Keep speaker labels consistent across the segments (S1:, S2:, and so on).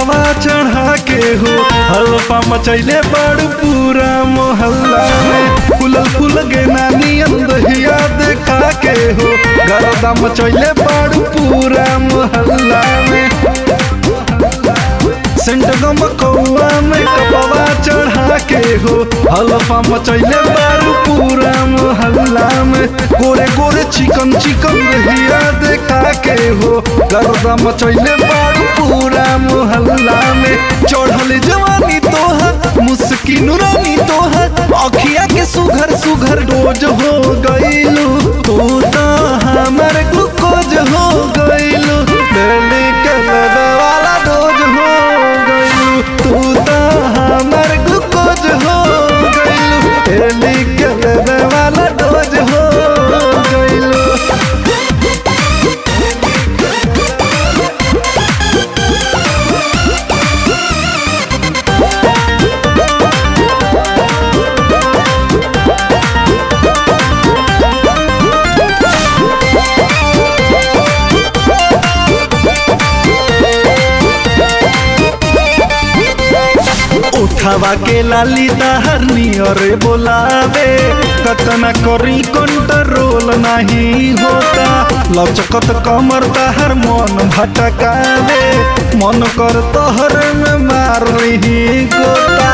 S1: कपवा चढ़ा के हो हल्फा मचैले बड़ पूरा मोहल्ला में फुलल फूल गे नानी अंदहिया देखा के हो गरदा मचैले बड़ पूरा मोहल्ला में सेंट गम कौआ में कपवा चढ़ा के हो हल्फा मचैले बारू पूरा मोहल्ला में गोरे गोरे चिकन चिकन दहिया देखा के हो गर्दा मचैले बारू पूरा मोहल्ला में चढ़ल जवानी तोहर मुस्किन रानी तोहर अखिया के सुघर सुघर डोज हो गईलू तू तो हमर ग्लूकोज हो गईलू दिल्ली के लगा वाला डोज हो गईलू तू तो हमर ग्लूकोज हो गईलू दिल्ली के लगा वाला डोज हो गईलू उठावा के लाली दहर नियरे बोलावे कतना करी कंट्रोल नहीं होता लचकत कमर दहर मन भटकावे मन कर तोहर में मार रही गोता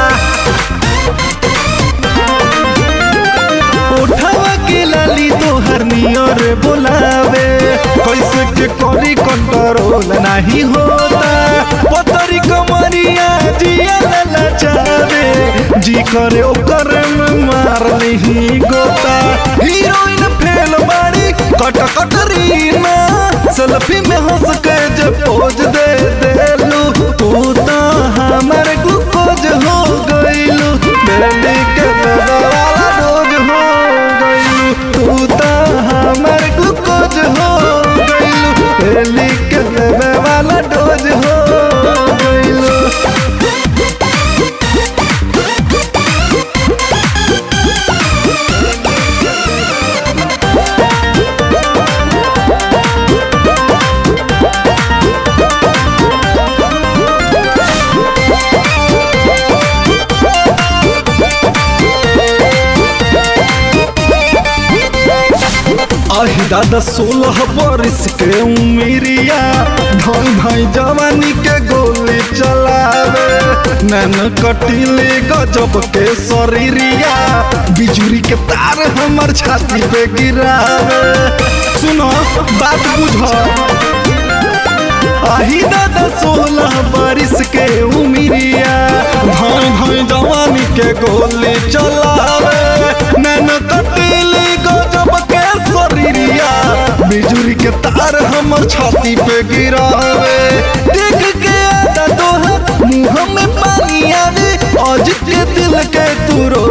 S1: उठावा के लाली तोहर नियर बोलावे कैसे के करी कंट्रोल नहीं होता पतरी कमरिया जिया ललचावे जी करे ओकर में मार नहीं गोता हीरोइन फेल बाड़ी कट कटरीना सेल्फी में हंस के जे पोज दे देलू तू तो हमर ग्लूकोज हो गईलू दिल्ली के लगा वाला डोज हो गईलू तू तो हमर ग्लूकोज हो गईलू दिल्ली के लगा वाला डोज हो गईलू अहि दादा सोलह बरिस के उमिरिया ढोई भाई जवानी के गोली चलावे नैन कटिले गजब के शरीरिया बिजुरी के तार हमर छाती पे गिरावे सुनो बात बुझ आही दादा सोलह बारिश के उमिरिया भाई भाई जवानी के गोली चलावे नैन कटिले गजब के शरीरिया बिजुरी के तार हमर छाती पे गिरावे देख के आता तोहर मुंह में पानी आवे आज के दिल के तू रो